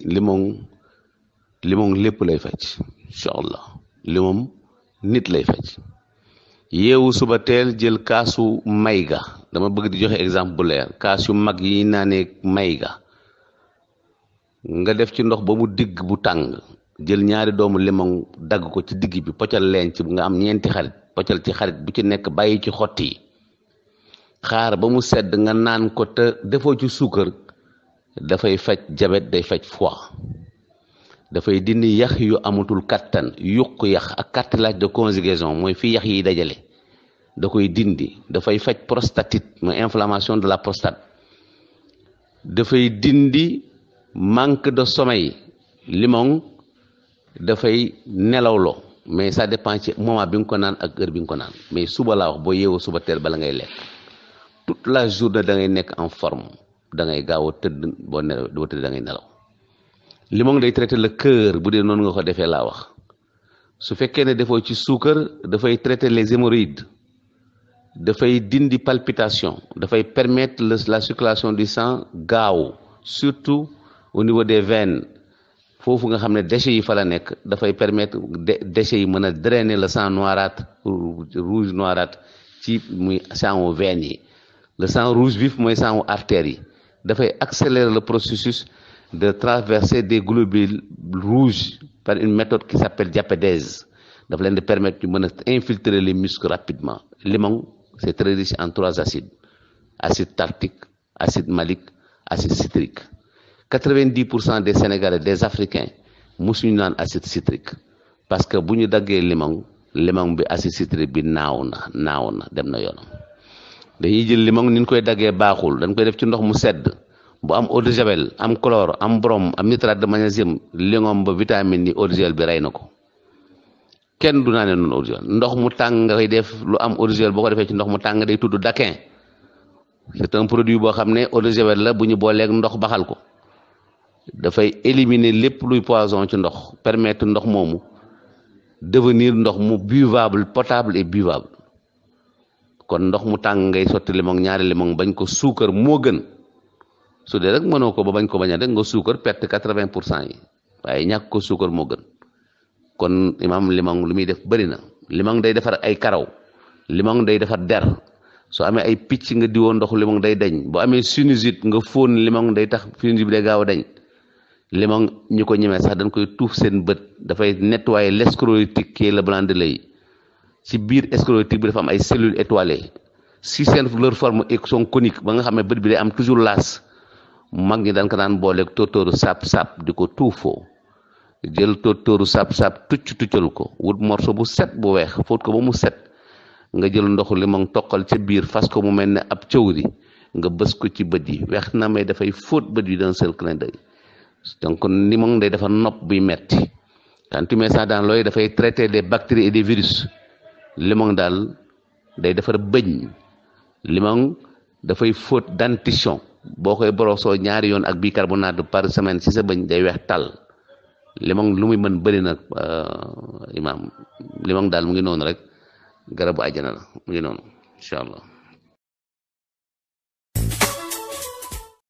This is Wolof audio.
limon limon lépp lay faj incha allah limon nit lay faj yeewu suba teel jël kaasu mayga dama bëgg di joxe exemple bu leer kaas yu mag yi naanee mayga nga def ci ndox ba mu digg bu tàng jël ñaari doomu limon dagg ko ci digg bi poccal leen ci nga am ñeenti xarit poccal ci xarit bu ci nekk bàyyi ci xott yi xaar ba mu sedd nga naan ko te defoo ci suukar dafay faj jabet day faj foie dafay dindi yax yu amatul kattan yuq yax ak cartilage de conjugaison mooy fi yax yi dajale da koy dindi dafay faj prostatite mooy inflammation de la prostate dafay dindi manque de sommeil limon dafay nelawloo mais ça dépend ci moment bi nga ko naan ak heure bi nga ko naan mais suba laa wax boo yeewoo suba teel bala ngay lekk toute la journée da ngay nekk en forme da ngay gaaw a tëdd boo nelaw boo tëdd da ngay nelaw limon day traité le cœur bu dee noonu nga ko defee laa wax su fekkee ne defoo ci suukar dafay traité les hémorroïdes dafay dindi palpitation dafay permettre la circulation du sang gaaw surtout au niveau des veines foofu nga xam ne déchets yi fa la nekk dafay permettre déchets yi mën a drainer le sang noirâtre rouge noirâtre ci muy sangu veines yi le sang rouge vif mooy sangu artères yi dafay accélérer le processus de traverser des globules rouges par une méthode qui s'appelle diapédèse dafa leen di permettre ñu mën a infiltrer les muscles rapidement limon c'est très riche en trois acides acide tartique acide malique acide citrique quatre-vingt-dix pour cent des sénégalais des africains musuñu naan acide citrique parce que bu ñu daggee limon limon bi acide citrique bi naaw na naaw na dem na yoonam dañuy jël limon ni ñu koy daggee baaxul dañ koy def ci ndox mu sedd bu am eau de javel am chlore am brome am nitrate de magnésium limon ba vitamine yi eau de javel bi rey na ko kenn du naanee noonu eau de javel ndox mu tàng nga koy def lu am eau de javel boo ko defee ci ndox mu tàng day tudd daquin c'est un produit boo xam ne eau de javel la bu ñu booleeg ndox baxal ko dafay éliminer lépp luy poison ci ndox permettre ndox moomu devenir ndox mu buvable potable et buvable kon ndox mu tàng ngay sotti limon ñaari limon bañ ko suukar moo gën su dee rek mënoo ko ba bañ ko bañ a rek nga suukar perte quatre-vingt pour cent yi waaye ñàkk ko suukar moo gën kon imam limon lu muy def bëri na limon day defar ay karaw limon day defar der soo amee ay picc nga diwoo ndox limon day dañ boo amee sinusite nga fóon limon day tax sinusite bi day gaaw a dañ limon ñu ko ñemee sax dañ koy tuuf seen bët dafay nettoyer l'esclérotique qui est le blanc de l'œil ci biir sclérotique bi dafa am ay cellules étoilées si seen leur forme sont coniques ba nga xam ne bët bi day am toujours laas mag ñi daan ko daan booleeg tóortóoru sap sap di ko tuufoo jël tóortóoru sap sap tucc tuccal ko wut morceau bu set bu weex fóot ko ba mu set nga jël ndoxu limon toqal ca biir fas ko mu mel ne ab cëwri nga bës ko ci bët yi weex na may dafay fóot bët yi d'un seul clin d'œil donc limon day dafa nopp buy metti quand tu mets ça dans l'œil dafay traiter des bactéries et des virus limon daal day defar bëñ limon dafay fóot dentition boo koy borosoo ñaari yoon ak bicarbonate par semaine ci sa bëñ day weex tàll limon lu muy mën bëri nag imaam limon daal mu ngi noonu rek garabu àjjana la mu ngi noonu incha allah